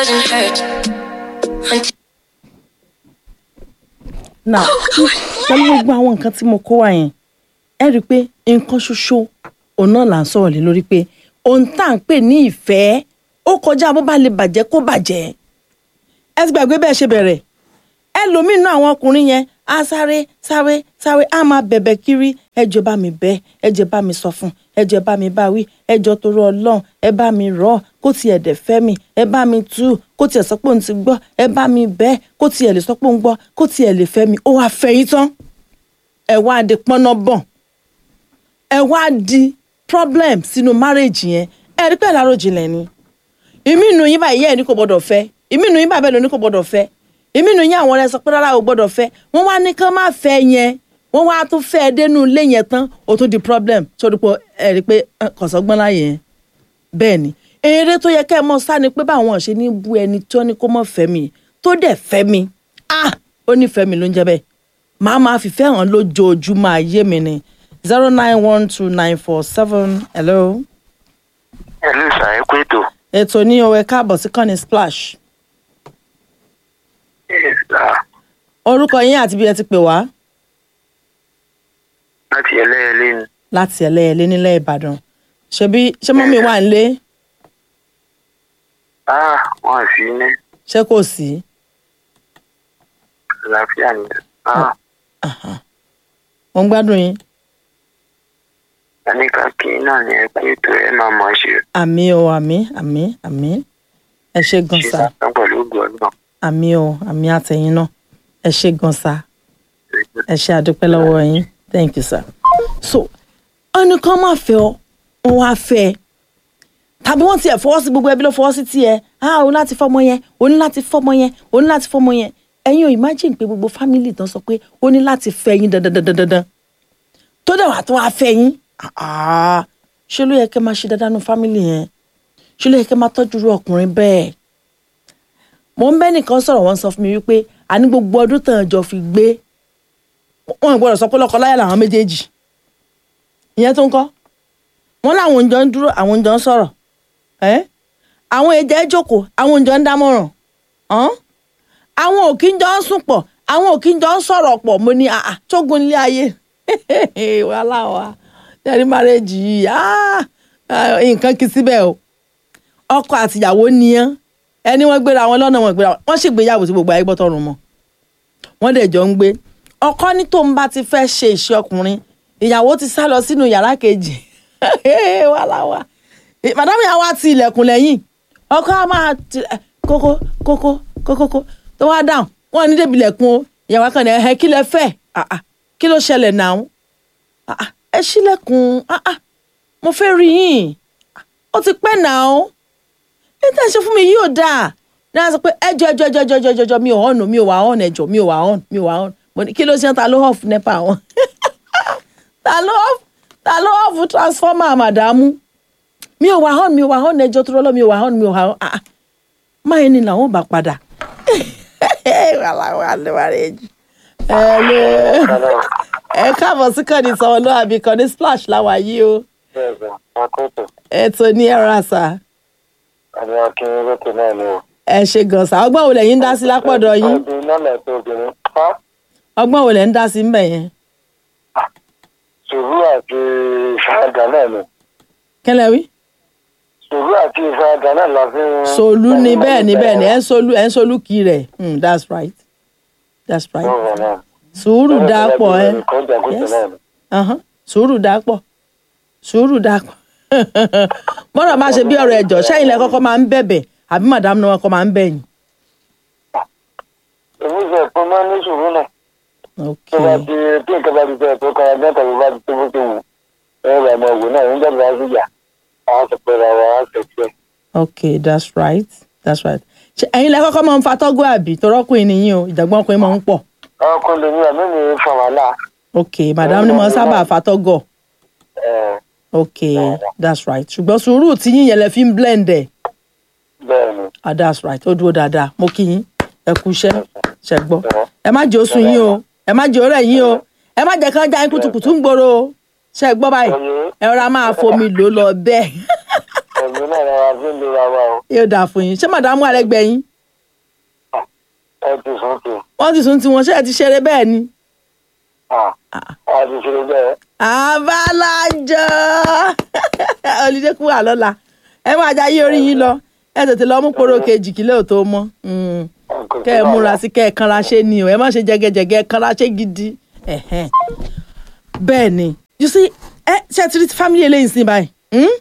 doesn't hurt. Until now pẹ̀lú gbogbo àwọn nǹkan tí mo kó wá yẹn ẹ rí i pé nǹkan ṣoṣo òun náà là ń sọ̀rọ̀ lé lórí pé ohun tá à ń pè ní ìfẹ́ ó kọjá bó bá lè bàjẹ́ kó bàjẹ́ ẹ ti gbàgbé bẹ́ẹ̀ ṣe bẹ̀rẹ̀ ẹlòmíín náà àwọn ọkùnrin yẹn á sáré sáré sáré á máa bẹ̀bẹ̀ kiri ẹjọ́ bá mi bẹ̀ ẹjọ́ bá mi sọ fún ẹjọ́ bá mi bá wí ẹjọ́ torí ọlọ́run ẹ bá mi rọ̀ kó tiẹ̀ dẹ̀ fẹ́ mi ẹ bá mi tú kó tiẹ̀ sọ pé òun ti gbọ́ ẹ bá mi bẹ̀ kó tiẹ̀ lè sọ pé òun gbọ́ kó tiẹ̀ lè fẹ́ mi ó wàá fẹ́ yín tán ẹ wá di pọ́nà bọ̀n ẹ wá di problem sínú marriage yẹn ẹ rí pẹ́ láròjinlẹ̀ ni ìmí inú yín báyìí yẹ́ ẹ̀ ní kò gbọ́dọ̀ fẹ́ ìmí inú yín báyìí bẹ́ẹ̀ ló ní kò gbọ́dọ̀ fẹ́ ìmí inú yín àwọn ọ̀rẹ́ sọ pé rárá ò gbọ́dọ̀ fẹ́ wọ́n wá ní kán má fẹ́ yẹn wọ́n wá tún fẹ́ ẹ dénú ilé yẹn tán ó tún di problem sórí pé ẹ rí i pé ẹ, kọ̀sọ́gbọ́n láyé yẹn bẹ́ẹ̀ ni eré tó yẹ kẹ́ ẹ mọ sá ni pé báwọn ṣe ní bú ẹni tó ní kó mọ̀ fẹ́ mi tó dẹ̀ fẹ́ mi ah ó nífẹ̀ẹ́ mi ló ń jẹ́ bẹ́ẹ̀ màá máa fìfẹ́ hàn lójoojúmọ́ ayé mi ni zero nine one two nine four seven hello ẹ̀lú ìsàyẹ̀kú ètò ètò ní o ẹ káàbọ̀ sí kọ́ni splash orúkọ yín àti bí ẹ ti pè wá láti ẹlẹ́ẹ̀lé ni láti ẹlẹ́yẹlé nílẹ̀ ìbàdàn ṣebí ṣé mọ́mí wà ń lé ah wọn sì ní ṣé kò sí àlàáfíà ni ah mo ń gbádùn yín ẹnìkan kì í náà ní ẹkú ètò ẹ máa mọ̀ ṣe àmì o àmì àmì àmì ẹ ṣe gan ṣe sa sàtàn pẹ̀lú ògùn ọdún àmì o àmì àtẹ̀yìn náà ẹ ṣe gan sa ẹ ṣe àdúpẹ́ lọ́wọ́ yín thank you sir. so ẹnìkan máa fẹ́ ọ wọn wá fẹ́ ẹ tàbí wọ́n tiẹ̀ fọwọ́ sí gbogbo ẹbí ló fọwọ́ sí tiẹ̀ ah òun láti fọmọ yẹn òun láti fọmọ yẹn òun láti fọmọ yẹn ẹ̀yin ò imagine pé gbogbo family tán sọ pé ó ní láti fẹ́ yín dandandandandan tó dẹ̀ wà tó wá fẹ́ yín ah ṣé ló yẹ kẹ́ máa ṣe dáadáa nu family yẹn ṣé ló yẹ kẹ́ máa tọ́jú irú ọkùnrin bẹ́ẹ̀ mo ń bẹ́ nìkan sọ̀rọ̀ wọ́n sọ fún mi wípé àní gbogbo ọdún tàn jọ fi gbé wọn ò gbọ́dọ̀ sọ pé lọ́kọ láyà làwọn méjèèjì ìyẹn tó ń kọ́ wọn làwọn òǹjọ ń dúró àwọn òǹjọ ń sọ̀rọ̀ ẹ́ àwọn èjẹ jókòó àwọn òǹjọ ń dámọ̀ràn ọ́n àwọn òkì ń jọ ń sùn pọ̀ àwọn òkì ń jọ ń sọ̀rọ̀ pọ̀ mo ní àà tógun ilé ayé wàhálà wa tẹ́rí márẹ́jì yìí ah, ah, nǹkan kì í síbẹ̀ o ọkọ àtìyàwó nìyẹn ẹni wọ́n gbéra wọn lọ́nà wọn gbéra wọn wọ́n sì gbéyàwó tí gbogbo ayé gbọ́ tọrùn mọ́ wọ́n dẹ̀ jọ ń gbé ọkọ ní tóun bá ti fẹ́ ṣe iṣẹ́ ọkùnrin ìyàwó ti sá lọ sínú yàrá kejì wàhálà wa màdámù yà wá ti ilẹ̀kùn lẹ́yìn ọkọ á máa ti kókó kókó kókó tó wá dáhùn wọn ní débi ilẹ̀kùn o ìyàwó kan ní ẹ kí lẹ fẹ́ Ah, ah, kí ló ṣẹlẹ̀ náà Ah, ah, ẹ ṣílẹ̀kùn Ah, ah, mo fẹ́ rí yín Ah, ó ti pẹ́ náà ní tẹ́ ẹ ṣe fún mi yóò dáa náà sọ pé ẹjọ ẹjọ ẹjọ ẹjọ ẹjọ ẹjọ mi ò hàn mi ò wà hàn ẹjọ mi ò wà hàn mi ò wà hàn mo ní kí ló ṣe ń ta ló hàn fún nepa wọn ta ló hàn ta ló hàn fún transformer màdàmú mi ò wà hàn mi ò wà hàn ẹjọ tó rọlọ mi ò wà hàn mi ò wà hàn ah ah máa ní làwọn bá padà ẹ káàbọ̀ sí kànnì sọ̀rọ̀ ló àbí kànnì splash láwa yìí o bẹ́ẹ̀ bẹ́ẹ̀ akótó ètò ní ẹ̀rọ àṣà àbí akínyìn lókè náà ni o. ẹ ṣe gànṣà ọgbọ́n wo lẹ́yìn ń dá sí lápọ̀dọ̀ yín ọdún náà lẹ́tọ̀ obìnrin pa ọgbọ́n wo lẹ́ ń dá sí mbẹ̀ yẹn sùúrù àti ìfaradà náà ni kẹlẹ́ wí. sùúrù àti ìfaradà náà la fi ń. solú ni bẹ́ẹ̀ ni bẹ́ẹ̀ ni ẹ̀ ń solú ẹ̀ ń solú kì í rẹ̀ Hmm, that's right that's right Ọ̀rọ̀ náà. sùúrù dáa pọ̀ ẹ́ Kọjá kótó Yes. náà ni. Ahán, sùúrù dáa pọ̀ sùúrù dáa pọ̀ bọ́dọ̀ máa ṣe bí ọ̀rọ̀ ẹ̀jọ̀ sẹ́yìn lẹ́ kọ́kọ́ máa ń bẹ̀bẹ̀ àbí màdàmú ni wọ́n kọ́ máa ń bẹ̀yìn. èmi sọ pé máa ní sùúrù náà. ok tó bá ti tí nǹkan bá ti fẹ́ tó kára mẹ́ta ló bá ti tó bó ti wù ẹ rà mọ́ ògùn náà nígbà tó bá ti yà á ti pẹ́ ra wa á ti pẹ́. ok that's right that's right ṣe ẹ̀yin lẹ́ kọ́kọ́ máa ń fa tọ́gọ́ àbí torọ́kùnrin nìyí o ìjàgbọ́n ọkùnrin máa ń pọ̀ ọkùnrin lèmi àmì mi fa wàhálà. ok màdàmú ni mo sábà fa tọ́gọ̀ ẹ ok that's right ṣùgbọ́n sùúrù tí yín yẹn lẹ fi ń blend ẹ̀ bẹ́ẹ̀ ni ah that's right ó dúró dáadáa mo kí yín ẹ kú iṣẹ́ ṣe gbọ́ ẹ má jẹ́ oṣù yín o ẹ má jẹ́ ọ̀rẹ́ yín o ẹ má jẹ́ kán já yín kùtùkùtù ń gbòòrò o ṣe gbọ́ báyìí ẹ rọra máa fomi lò lọ bẹ́ẹ̀ ẹ̀mí náà ni wàá fi ń lera wa o yóò dáa fún yín ṣé màdàmú àrẹ́gbẹ́ yín ẹ ti sùn tì wọ́n ti sùn tiwọn ṣé ẹ ti ṣeré bẹ́ẹ̀ ni. a ti ṣe bẹ́ẹ̀ àbálájọ olùdé kú wà lọ́la ẹ máa jayé orí yín lọ ẹ tètè lọ mú poro kejì kílẹ̀ ò tó mọ́ Mm. kẹ́ ẹ múra sí kẹ́ ẹ kanra ṣe ni o ẹ má ṣe jẹgẹjẹgẹ ẹ kanra ṣe gidi Ẹ̀hẹ́n. bẹ́ẹ̀ ni you see ẹ ṣe ti rí family eléyìí sí báyìí Hmm?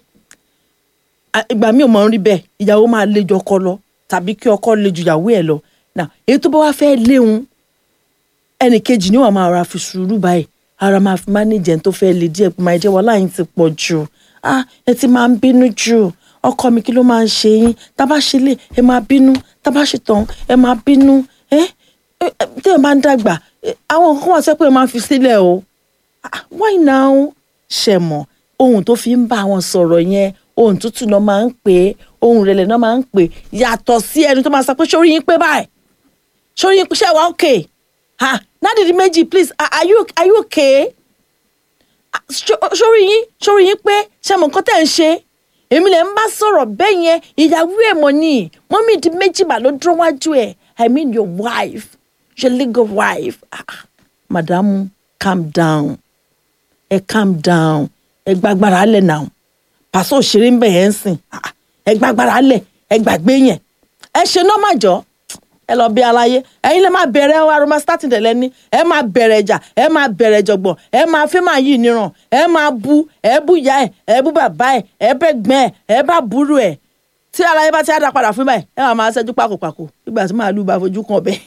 À, ìgbà mi ò mọ̀ ń rí bẹ́ẹ̀ ìyàwó máa lé ju ọkọ lọ tàbí kí ọkọ lé ju ìyàwó ẹ̀ lọ Now, èyí tó bá wá fẹ́ léwu ẹnì kejì ni wàá máa ra fi sùúrù báyìí ara máa fi mánéjẹ tó fẹ́ lè díẹ̀ pé máa jẹ́ wàhálà yín ti pọ̀ jù ah ẹ ti máa ń bínú jù ọkọ mi kí ló máa ń ṣe yín tá a bá ṣe lè ẹ máa bínú tá a bá ṣe tán ẹ máa bínú ẹ ẹ tí ẹ bá ń dàgbà ẹ, àwọn nǹkan wà sẹ́ pé ẹ máa fi sílẹ̀ o Ah, why now ṣe mọ̀ ohun tó fi ń bá wọn sọ̀rọ̀ yẹn ohun tútù náà máa ń pè é ohun rẹ̀lẹ̀ náà máa ń pè é yàtọ̀ sí ẹni tó máa sọ pé sórí yín pé báyìí sórí yín ṣe wá okay ha nádìrí méjì please are are you are you okay Ah, ṣó- sórí yín sórí yín pé ṣe mọ̀ nǹkan tẹ̀ ń ṣe èmi lè ń bá sọ̀rọ̀ bẹ́ẹ̀ yẹn ìyàwó ẹ̀ mọ̀ ni mọ́mí di méjì mà ló dúró wájú ẹ̀ i mean your wife your legal wife ah, ah, madamu calm down ẹ calm down ẹ gbàgbára lẹ̀ náà pàṣẹ òṣèré ń bẹ̀ yẹn ń sìn Ah, ah, ẹ gbàgbára lẹ̀ ẹ gbàgbé yẹn ẹ ṣe náà má jọ ẹ lọ bí aláyé ẹ̀yin lè máa bẹ̀rẹ̀ aroma starting dẹ̀ lẹ́ni ẹ máa bẹ̀rẹ̀ ìjà ẹ máa bẹ̀rẹ̀ jọ̀gbọ̀n ẹ máa fẹ́ máa yí ìníran ẹ máa bu ẹ bú ìyá ẹ ẹ bú bàbá ẹ ẹ bẹ́ gbẹ́ ẹ ẹ bá burú ẹ tí aláyé bá ti á dá padà fún báyìí ẹ wà máa ṣẹ́jú pákòpákò nígbà tí màálù bá fojú kan ọbẹ̀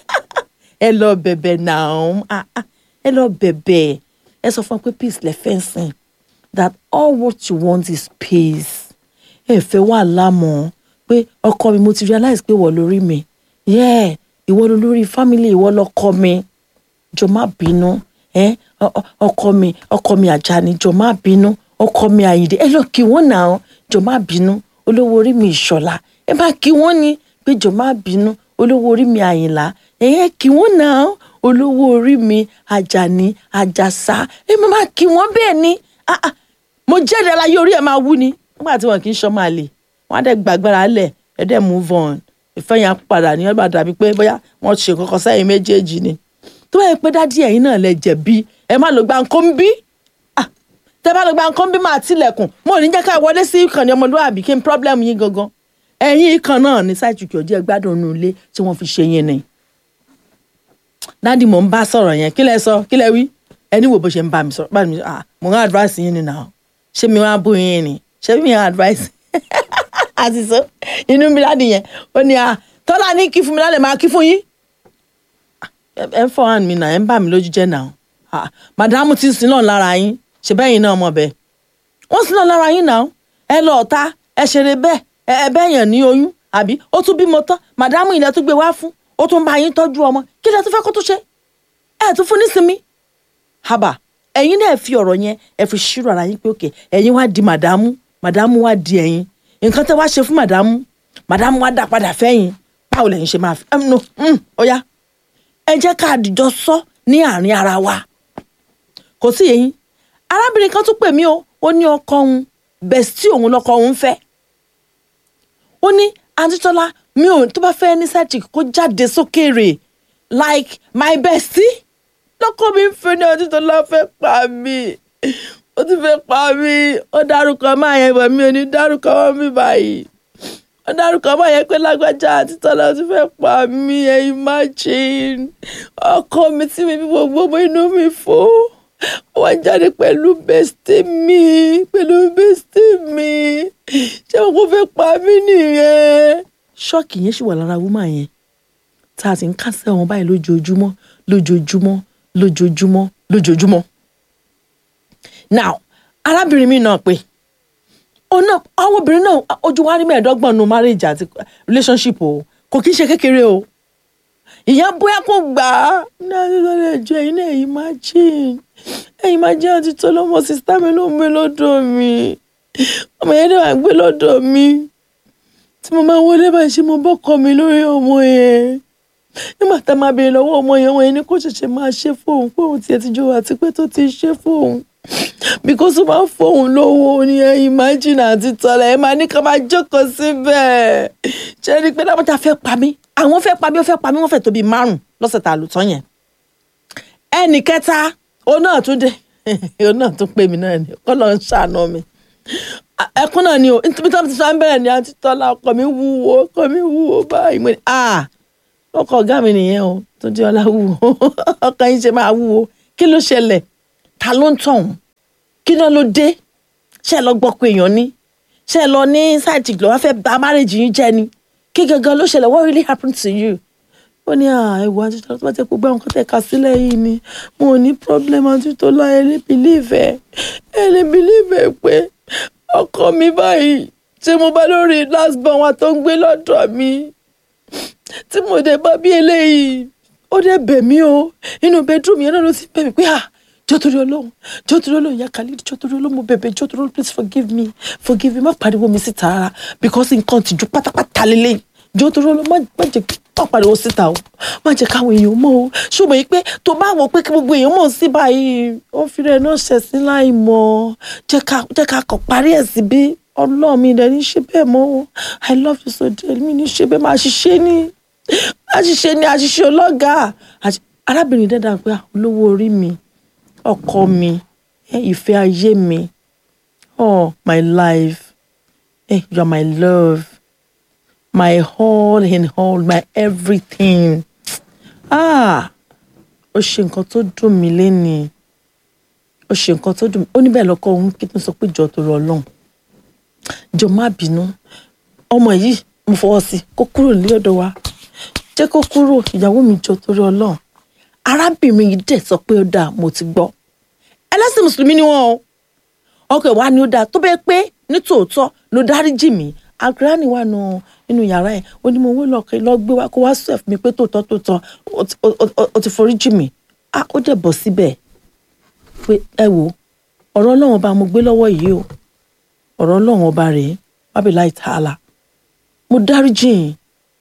ẹ lọ bẹ̀bẹ̀ náà ah, ah, ẹ lọ bẹ̀bẹ̀ ẹ sọ fún wọn pé peace lẹ fẹ́ sìn that all what you want is peace ẹ fẹ́ wà lámọ̀ pé ọkọ mi mo ti realize pé ìwọ lórí mi yeah ìwọ ló lórí family ìwọ lọkọ mi jọ má bínú ẹ ọ- ọ- ọkọ mi ọkọ mi àjàní jọ má bínú ọkọ mi àyìndé ẹ lọ kí wọn náà jọ má bínú olówó orí mi ìṣọlá ẹ má kí wọn ni pé jọ má bínú olówó orí mi àyìnlá ẹ yẹ kí wọn náà olówó orí mi àjàní àjàsá ẹ má má kí wọn bẹ́ẹ̀ ni ah, ah, mo jẹ́rìí aláyé orí ẹ̀ máa wú ni nígbà tí wọn kì í ṣọ́ máa lè wọn á dẹ̀ gbàgbára lẹ̀ ẹ̀ dẹ̀ move on ìfẹ́ yẹn á padà ní ọgbà dàbí pé bóyá wọ́n ṣe kọ́kọ́ sẹ́yìn méjèèjì ni tó bá yẹ pé dádì ẹ̀yin náà lẹ jẹ̀bi ẹ má lọ gba nǹkan bí tẹ bá lọ gba nǹkan bí máa tilẹ̀kùn mo ò ní jẹ́ ká wọlé sí ìkànnì ọmọlúwàbí kí n problem yín gangan ẹ̀yin ìkan náà ní sáìtìkì ọjọ́ gbádùn inú ilé tí wọ́n fi ṣe yín ni dádì mò ń bá sọ̀rọ̀ yẹn kí lẹ sọ kí lẹ wí ẹni wo bó ṣe ń bá mi sọ̀rọ̀ bá mi sọ ah mo ń advice yín ni náà ṣé mi wá bú yín ni ṣé mi ń advice àti sọ inú mi láti yẹn ó ní à tọ́lá ní kí fún mi lálẹ́ máa kí fún yín ẹ ẹ fọ́ hàn mí náà ẹ ń bà mí lójú jẹ́ náà Ah, màdámù ti ń sin náà lára yín ṣe bẹ́ẹ̀ yín náà mọ̀ bẹ́ẹ̀ wọ́n sin náà lára yín náà ẹ lọ ọ̀tá ẹ ṣeré bẹ́ẹ̀ ẹ ẹ bẹ́ẹ̀ yàn ní oyún àbí ó tún bímọ tán màdámù ilẹ̀ tún gbé wá fún ó tún bá yín tọ́jú ọmọ kí lẹ tún fẹ́ kó tún ṣe ẹ tún fún nísinmi haba ẹ̀yin náà fi ọ̀rọ̀ yẹn ẹ fi ṣírò ara yín pé òkè ẹ̀yin wá di màdámù màdámù wá di ẹ̀yin nǹkan tẹ́ wá ṣe fún màdámù màdámù wá dá padà fẹ́yìn báwo lẹ̀yin ṣe máa fi ẹm no mm, ó yá ẹ jẹ́ ká àdìjọ sọ ní àárín ara wa kò sí yẹyin arábìnrin kan tún pè mí o ó ní ọkọ òun bẹ̀sítì òun lọkọ òun fẹ́ ó ní àǹtítọ́lá mi ò tó bá fẹ́ ní sẹ́ẹ̀tì kó jáde sókèèrè like my bestie lọ́kọ mi ń fẹ́ ní àǹtítọ́lá fẹ́ pa mí ó ti fẹ́ pa mí ó dárúkọ máa yẹn bọ̀ mí ò ní dárúkọ wọn mi báyìí ó dárúkọ máa yẹn pé lágbájá àǹtítọ́lá ó ti fẹ́ pa mí ẹ imagine ọkọ mi tí mi fi gbogbo ọmọ inú mi fò wọ́n jáde pẹ̀lú bestie mi pẹ̀lú bestie mi ṣé wọn kò fẹ́ pa mí nìyẹn. ṣọ́ọ̀kì yẹn ṣì wà lára wúmà yẹn tá a ti ń kásẹ̀ wọn báyìí lójoojúmọ́ lójoojúmọ́ lójoojúmọ́ lójoojúmọ́. now arábìnrin mi náà pé ọ̀nà àwọn obìnrin náà ojú wa rí mẹ́ẹ̀ẹ́dọ́gbọ̀n nu marriage àti relationship o kò kí ń ṣe kékeré o ìyá bóyá kò gbà á ní àtúntò lè jọ ẹ̀yin náà ẹ̀yin máa jìn ẹ̀yin máa jẹ́ àti tó lọ́mọ sísá mi ló ń gbé lọ́dọ̀ mi ọmọ yẹn náà gbé lọ́dọ̀ mi tí mo máa wọlé báyìí ṣe mo bọ́kọ mi lórí ọmọ yẹn nígbà tá a máa béèrè lọ́wọ́ ọmọ yẹn wọ́n yẹn ní kó ṣẹ̀ṣẹ̀ máa ṣe fóun fóun tiẹ̀ ti jọ àti pé tó ti ṣe fóun because ó máa ń fóun lówó ní ẹ imagine àti tọ́lá ẹ máa ní ká máa jókòó síbẹ̀ ṣe ni pé dábọ́jà fẹ́ pa mí àwọn fẹ́ pa mí ó fẹ́ pa mí wọ́n fẹ́ tóbi márùn lọ́sẹ̀ tá a lò tán yẹn ẹnì kẹta òun náà tún dé òun náà tún pè mí náà ni kọ́ ló ń ṣàánú mi ẹkún náà ni o nítorí tí wọ́n ti sọ bẹ́ẹ̀ ni àti tọ́lá ọkọ mi wúwo ọkọ mi wúwo báyìí mo ní ah ọkọ ọ̀gá mi nìyẹn o tó di ọlá wúwo ọkọ yín ṣe máa wúwo kí ló ṣẹlẹ̀ ta ló ń tọ̀hún kí náà ló dé ṣé ẹ lọ gbọ́ pé èèyàn ní ṣé ẹ lọ ní sáìtì lọ́wọ́ fẹ́ bà márèjì yín jẹ́ ni kí gangan ló ṣẹlẹ̀ what really happened to you ó ní ẹ̀wọ̀ àtúntò tó bá tẹ́ gbogbo àwọn kan tẹ̀ ká sílẹ̀ yìí ni mo ò ní problem àtúntò láyé ẹ lè believe ẹ ẹ lè believe ẹ pé ọkọ mi báyìí tí mo bá lórí last born wa tó ń gbé lọ́dọ̀ mi tí mo dẹ̀ bá bí eléyìí ó dẹ̀ bẹ̀ mí o inú bedroom yẹn náà ló ti bẹ̀ mí pé ah jọ́ torí ọlọ́run jọ́ torí ọlọ́run ìyá Khalid jọ́ torí ọlọ́run mo bẹ̀bẹ̀ jọ́ torí ọlọ́run please forgive me forgive me má pariwo mi síta rárá because nǹkan tìjú pátápátá lélẹ̀ jọ́ torí ọlọ́run má má jẹ́ má pariwo síta o má jẹ́ káwọn èèyàn mọ̀ o ṣùgbọ́n yìí pé tó bá wọ pé kí gbogbo èèyàn mọ̀ sí báyìí ó fi rẹ̀ náà ṣẹ̀ sí láì mọ̀ jẹ́ ká jẹ́ ká kọ̀ parí ẹ̀ síbí ọlọ́run mi dẹ̀ ní ṣe bẹ́ẹ̀ mọ́ o I love you so dearly mi ní ṣe bẹ́ẹ̀ máa ṣiṣẹ́ ní àṣìṣe ní àṣìṣe ọlọ́gàá arábìnrin dẹ́dà pé olówó orí mi ọkọ mi ìfẹ́ ayé mi oh my life eh, you are my love my all in all my everything ah ó ṣe nǹkan tó dùn mí lénìí ó ṣe nǹkan tó dùn mí ó níbẹ̀ lọ́kọ òun kí n sọ pé jọ tó rọ ọlọ́run jọ má bínú ọmọ yìí mo fọwọ́ sí kó kúrò ní ọ̀dọ̀ wa jẹ́ kó kúrò ìyàwó mi jọ torí ọlọ́run arábìnrin yìí dẹ̀ sọ pé ó dáa mo ti gbọ́ ẹlẹ́sìn mùsùlùmí ni wọ́n o ọkọ ẹ̀ wá ní ó dáa tó bẹ́ẹ̀ pé ní tòótọ́ ló dáríjì mí agrani wà nù nínú yàrá ẹ̀ ó ní mo wó lọ́ọ̀kẹ́ lọ́ọ́ gbé wá kó wá sọ fún mi pé tòótọ́ tòótọ́ ó ti foríjì mí ah ó dẹ̀ bọ̀ síbẹ̀ pé ẹ wò ọ̀rọ̀ ọlọ́run ọba mo gbé lọ́wọ́ yìí o ọ̀rọ̀ ọlọ́run ọba rèé wábìlá ìtaàlà mo dáríjì yín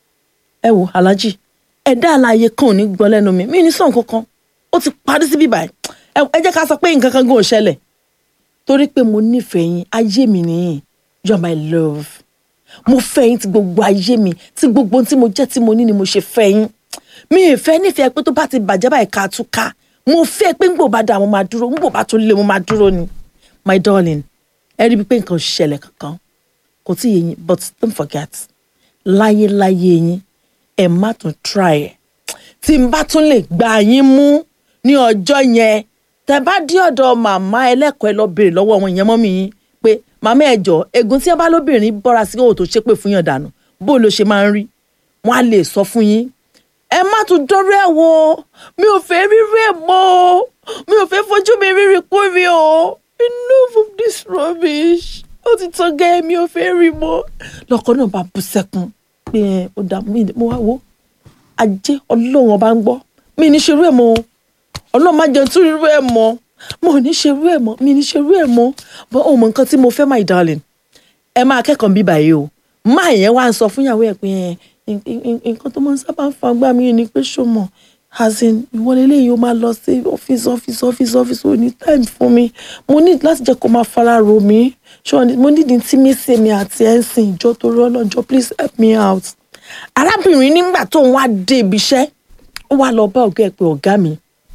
ẹ wò aláàjì ẹ̀dá àlàyé kan ò ní gbọ́ lẹ́nu mi mi ní sàn kankan ó ti parí síbí báyìí ẹ jẹ́ ká sọ pé nǹkan kan gan ò ṣẹlẹ̀ torí pé mo nífẹ̀ẹ́ yín ayé mi nìyí you are my love mo fẹ́ yín ti gbogbo ayé mi tí gbogbo tí mo jẹ́ tí mo ní ni mo ṣe fẹ́ yín mi ì fẹ́ nífẹ̀ẹ́ pé tó bá ti bàjẹ́ báyìí ká tún ká mo fẹ́ pé ńgbò bá dà mo máa dúró ńgbò bá tún lé mo máa dúró ni my darling ẹ rí i pé nǹkan ò ṣẹlẹ̀ kankan kò tí yé yín but don't forget láyé láyé yín ẹ má tún try ẹ tí n bá tún lè gbà yín mú ní ọjọ́ yẹn tẹ bá dé ọ̀dọ̀ màmá ẹlẹ́kọ̀ọ́ ẹ lọ béèrè lọ́wọ́ wọn ìyẹn mọ́mí yín pé màmá ẹ jọ egun tí ẹ bá lóbìnrin bọ́ra sí òwò tó ṣépè fún yàn dànù bó ló ṣe máa ń rí wọn á lè sọ fún yín ẹ má tún dọ́rọ́ ẹ̀ wò mi ò fẹ́ rírú ẹ̀ mọ́ o mi ò fẹ́ fojú mi rírì kú mi o enough of this rubbish ó ti tán gẹ́ mi ò fẹ́ rí mọ́ lọ́kọ náà bá bú sẹ́kún pé ó dà mo wá wo ajé ọlọ́run ọba ń gbọ́ mi ní ṣerú ẹ̀ mọ́ ọlọ́run má jẹun tún irú ẹ̀ mọ́ mo ní ṣerú ẹ̀ mọ́ mi ní ṣerú ẹ̀ mọ́ bọ́ òun mọ nǹkan tí mo fẹ́ my darling ẹ máa kẹ́kọ̀ọ́ bíbà yìí o máa yẹn wá ń sọ fún ìyàwó ẹ̀ pé nǹkan tó máa ń sábà ń fa gbà mí ni pé ṣó mọ̀ as in ìwọlé eléyìí ó máa lọ sí ọ́fíìsì ọ́fíìsì ọ́fíìsì ọ́fíìsì ò ní time fún mi mo need láti jẹ́ kó máa fara ro mi ṣé mo need intimacy mi àti ẹ̀ ń sìn ìjọ tó rọ́ lọ́jọ́ please help me out arábìnrin nígbà tó ń wá dé ibi iṣẹ́ ó wá lọ bá ọ̀gá ẹ̀ pé ọ̀gá mi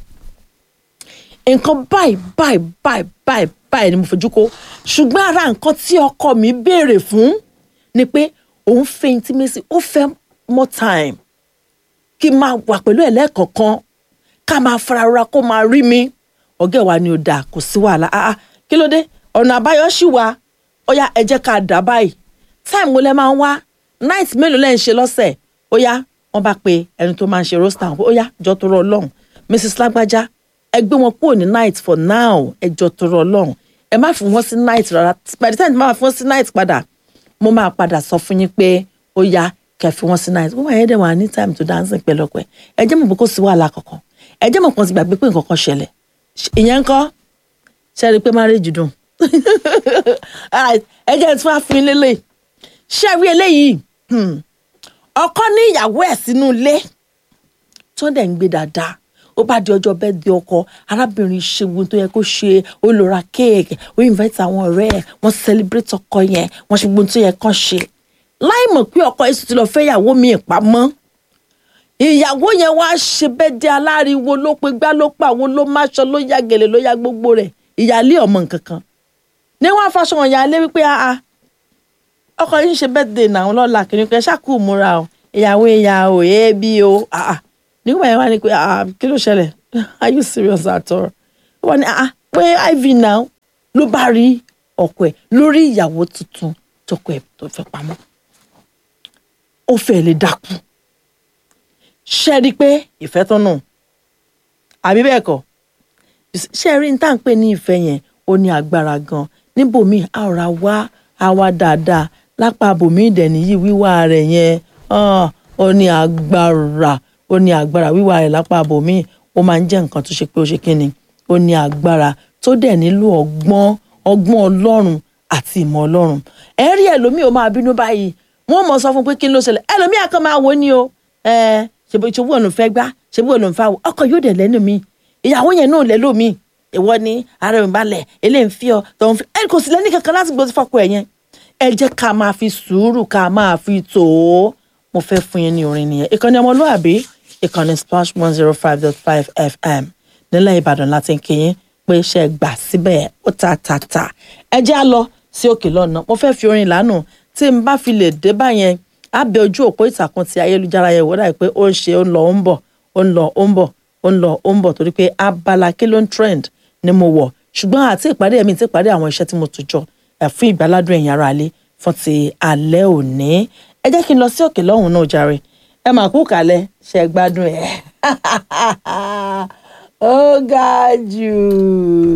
nǹkan báyìí báyìí báyìí báyìí báyìí ni mo fojú kó ṣùgbọ́n ara nǹkan tí ọkọ mi béèrè fún ni pé òun fẹ́ intimacy ó fẹ́ more time kí n máa wà pẹ̀lú ẹ̀ lẹ́ẹ̀kọ̀ọ̀kan ká máa farara kó máa rí mi ọ̀gá ẹ̀ wa ni ò dáa kò sí wàhálà ah ah kí ló dé ọ̀nà àbáyọ ṣì wà ó yá ẹ jẹ́ ká dà báyìí time wo lẹ máa ń wá night mélòó lẹ́ ń ṣe lọ́sẹ̀ ó yá wọ́n bá pe ẹni tó máa ń ṣe roster ó yá jọ tó rọ ọlọ́run mrs lágbájá ẹ gbé wọn kúrò ní night for now ẹ jọ tó rọ ọlọ́run ẹ má fi wọ́n sí night rárá by the time tí máa fi wọ́n sí night padà mo máa padà sọ fún yín pé ó yá kẹ́ fi wọ́n sí night wọ́n máa yẹ dẹ̀ wà ní time to dancing pẹ̀lú ọ̀pẹ ẹ jẹ́ mọ̀ pé kò sí wàhálà kankan ẹ jẹ́ mọ̀ pé wọ́n ti gbàgbé pé nǹkan kan ṣẹlẹ̀ ìyẹn ńkọ́ ṣe rí i pé marriage dùn ẹ jẹ́ tí wọ́n á fi lélẹ̀ ṣé rí eléyìí ọkọ ní ìyàwó ẹ̀ sínú ilé tó dẹ̀ ń gbé dáadáa ó bá di ọjọ́ bẹ́ẹ̀ di ọkọ arábìnrin ṣe ohun tó yẹ kó ṣe ó lọ ra kéèkì ó invite àwọn ọ̀rẹ́ ẹ̀ wọ́n celebrate ọkọ yẹn wọ́n ṣe ohun tó yẹ kán ṣe láì mọ̀ pé ọkọ yẹn sì ti lọ fẹ́ ìyàwó mi ìpamọ́ ìyàwó yẹn wá ṣe bẹ́ẹ̀ di aláriwo ló pe gbá ló pa àwọn ló máṣọ ló ya gèlè ló ya gbogbo rẹ̀ ìyáálé ọmọ nǹkan kan ní wọn afaṣọ wọn ìyáálé wípé aa ọkọ yìí ń ṣe birthday náà lọ́la kìnìún kan ṣáàkú múra o ìyàwó ìyàwó ẹbí o aa nígbà yẹn wá ní pé aa kí ló ṣẹlẹ̀ are you serious at all wọ́n ní aa pé iv náà ló bá rí ọkọ ẹ̀ lórí ìyàwó tuntun tọkọ ẹ̀ tó fẹ́ pamọ́ ó fẹ́ lè dákú ṣe rí i pé ìfẹ́ tó nù àbí bẹ́ẹ̀ kọ́ ṣe rí ní tá à ń pè ní ìfẹ́ yẹn ó ní agbára gan níbòmíì a ò ra wá a wá dáadáa lápá bòmíì dẹ̀ nìyí wíwá rẹ̀ yẹn ah, ó ní agbára ó ní agbára wíwá rẹ̀ lápá bòmíì ó máa ń jẹ́ nǹkan tó ṣe pé ó ṣe kíni ó ní agbára tó dẹ̀ nílò ọgbọ́n ọgbọ́n ọlọ́run àti ìmọ̀ ọlọ́run ẹ rí ẹlòmíì ó máa bínú báyìí wọ́n mọ̀ sọ fún pé kí ló ṣẹlẹ̀ ẹlòmíì àkàn máa wò ó ní o ẹ ṣèbí ṣèbí òun fẹ́ gbá ṣèbí òun fẹ́ wò ọkọ yóò dẹ̀ lẹ́nu mi ìyàwó yẹn náà lẹ́ lómi ìwọ ni ara mi balẹ̀ eléyìí ń fi ọ tó ń fi ẹ kò sí lẹ́ni kankan láti gbọ́ sí fọ́kọ ẹ̀ yẹn ẹ jẹ́ ká máa fi sùúrù ká máa fi tò ó mo fẹ́ fún yín ní orin nìyẹn ìkànnì ọmọlúwàbí ìkànnì splash one zero five dot five fm nílẹ̀ ìbàdàn láti ń kíyìn pé iṣẹ́ gbà síbẹ̀ ó ta ta ta ẹ jẹ́ á lọ sí òkè lọ́nà mo fẹ́ fi orin lánàá tí n bá fi lè dé báyẹn á bẹ ojú òpó ìtàkùn ti ayélujára yẹn wọ́n dà pé ó ń ṣe ó ń lọ ó ń bọ̀ ó ń lọ ó ń bọ̀ ó ń lọ ó ń bọ̀ torí pé abala kí ló ń trend ni mo wọ̀ ṣùgbọ́n àti ìpàdé ẹ̀mí ti ìpàdé àwọn iṣẹ́ tí mo tún jọ ẹ̀ fún ìgbàládùn ẹ̀yìn ara alẹ́ fún ti alẹ́ òní ẹ jẹ́ kí n lọ sí òkè lọ́hùn náà jàre ẹ mà kú kálẹ̀ ṣe gbádùn ẹ̀ ó ga jù.